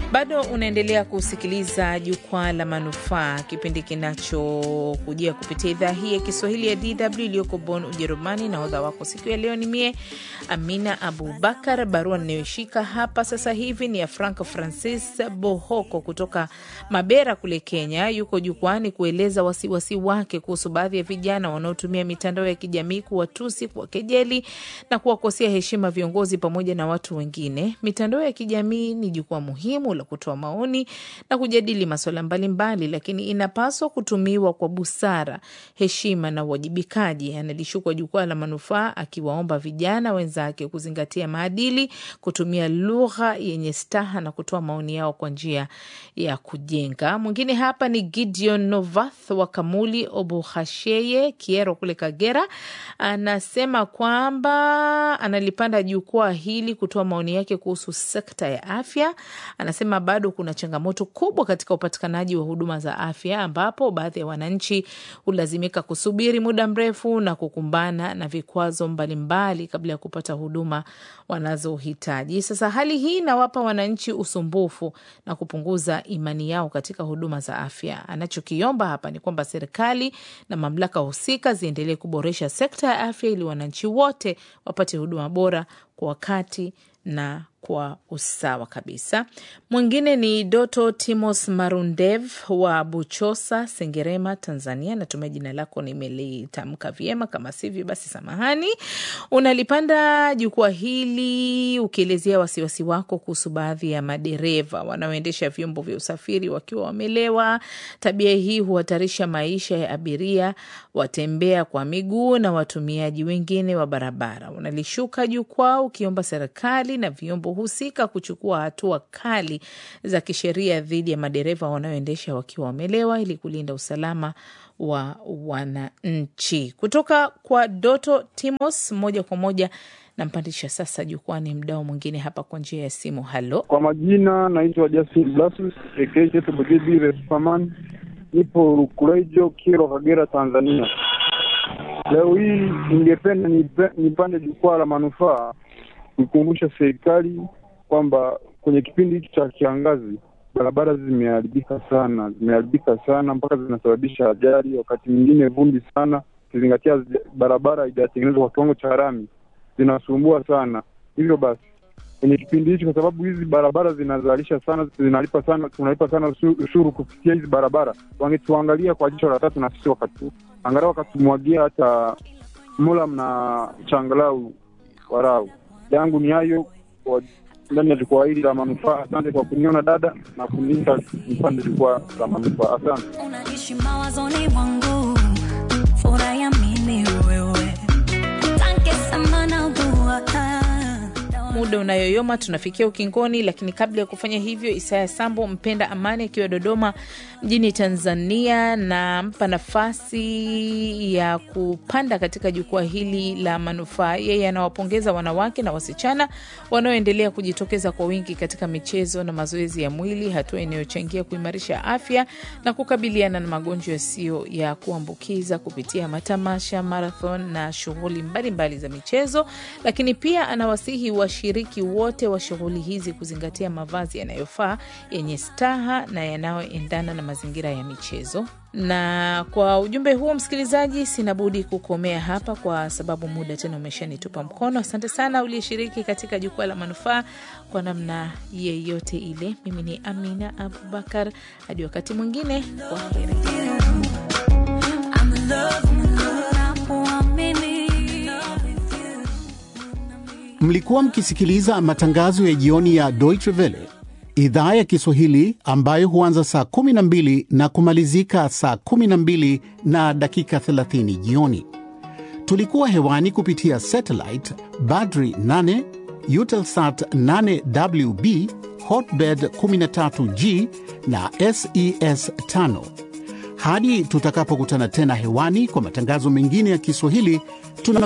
Bado unaendelea kusikiliza Jukwaa la Manufaa, kipindi kinachokujia kupitia idhaa hii ya Kiswahili ya DW iliyoko Bonn, Ujerumani. Na hodha wako siku ya leo ni mie Amina Abubakar. Barua ninayoshika hapa sasa hivi ni ya Franco Francis Bohoko kutoka Mabera kule Kenya. Yuko jukwani kueleza wasiwasi wake kuhusu baadhi ya vijana wanaotumia mitandao ya kijamii kuwatusi, kuwakejeli na kuwakosea heshima viongozi pamoja na watu wengine. Mitandao ya kijamii ni jukwaa muhimu la kutoa maoni na kujadili masuala mbalimbali, lakini inapaswa kutumiwa kwa busara, heshima na uwajibikaji. Analishukwa Jukwaa la Manufaa akiwaomba vijana wenzake kuzingatia maadili, kutumia lugha yenye staha na kutoa maoni yao kwa njia ya kujenga. Mwingine hapa ni Gideon Novath wa Kamuli Obuhasheye Kiero kule Kagera, anasema kwamba analipanda jukwaa hili kutoa maoni yake kuhusu sekta ya afya. Anasema bado kuna changamoto kubwa katika upatikanaji wa huduma za afya, ambapo baadhi ya wananchi hulazimika kusubiri muda mrefu na kukumbana na vikwazo mbalimbali kabla ya kupata huduma wanazohitaji. Sasa hali hii inawapa wananchi usumbufu na kupunguza imani yao katika huduma za afya. Anachokiomba hapa ni kwamba serikali na mamlaka husika ziendelee kuboresha sekta ya afya ili wananchi wote wapate huduma bora kwa wakati na kwa usawa kabisa. Mwingine ni Doto Timos Marundev wa Buchosa, Sengerema, Tanzania. Natumai jina lako nimelitamka vyema, kama sivyo basi samahani. Unalipanda jukwaa hili ukielezea wasiwasi wako kuhusu baadhi ya madereva wanaoendesha vyombo vya usafiri wakiwa wamelewa. Tabia hii huhatarisha maisha ya abiria, watembea kwa miguu na watumiaji wengine wa barabara. Unalishuka jukwaa ukiomba serikali na vyombo husika kuchukua hatua kali za kisheria dhidi ya madereva wanaoendesha wakiwa wamelewa ili kulinda usalama wa wananchi. Kutoka kwa Doto Timos, moja kwa moja nampandisha sasa jukwani mdao mwingine hapa kwa njia ya simu. Halo, Kwa majina naitwa Justin Blasus Superman, nipo Rukurejo, Kiro, Kagera, Tanzania. Leo hii ningependa nipe- nipande jukwaa la manufaa kuikumbusha serikali kwamba kwenye kipindi hiki cha kiangazi barabara zimeharibika sana, zimeharibika sana mpaka zinasababisha ajali, wakati mwingine vumbi sana, ukizingatia zi- barabara haijatengenezwa kwa kiwango cha lami, zinasumbua sana. Hivyo basi kwenye kipindi hichi, kwa sababu hizi barabara zinazalisha sana, zinalipa sana, tunalipa sana usu- ushuru kupitia hizi barabara, wangetuangalia kwa jicho la tatu na sisi wakati angalau wakatumwagia hata mulam na changalau warau yangu ni hayo kwa ndani ya jukwaa hili la manufaa. Asante kwa kuniona dada na kuniita nipande jukwaa la manufaa. Asante. unaishi mawazoni mwangu, furaha ya mimi wewe, asante sana na dua muda unayoyoma tunafikia ukingoni, lakini kabla ya kufanya hivyo, Isaya Sambo mpenda amani akiwa Dodoma mjini Tanzania, nampa nafasi ya kupanda katika jukwaa hili la manufaa. Yeye anawapongeza wanawake na wasichana wanaoendelea kujitokeza kwa wingi katika michezo na mazoezi ya mwili, hatua inayochangia kuimarisha afya na kukabiliana na magonjwa yasiyo ya kuambukiza kupitia matamasha, marathon na shughuli mbalimbali za michezo. Lakini pia anawasihi washiriki wote wa shughuli hizi kuzingatia mavazi yanayofaa yenye staha na yanayoendana na mazingira ya michezo. Na kwa ujumbe huo, msikilizaji, sina budi kukomea hapa kwa sababu muda tena umeshanitupa mkono. Asante sana uliyeshiriki katika jukwaa la manufaa kwa namna yeyote ile. Mimi ni Amina Abubakar, hadi wakati mwingine, kwa heri. I'm in love, I'm in love, nakuamini. Mlikuwa mkisikiliza matangazo ya jioni ya Deutsche Welle idhaa ya Kiswahili ambayo huanza saa 12 na kumalizika saa 12 na dakika 30 jioni. Tulikuwa hewani kupitia satellite Badri 8, Eutelsat 8WB, Hotbird 13G na SES 5. Hadi tutakapokutana tena hewani kwa matangazo mengine ya Kiswahili, tuna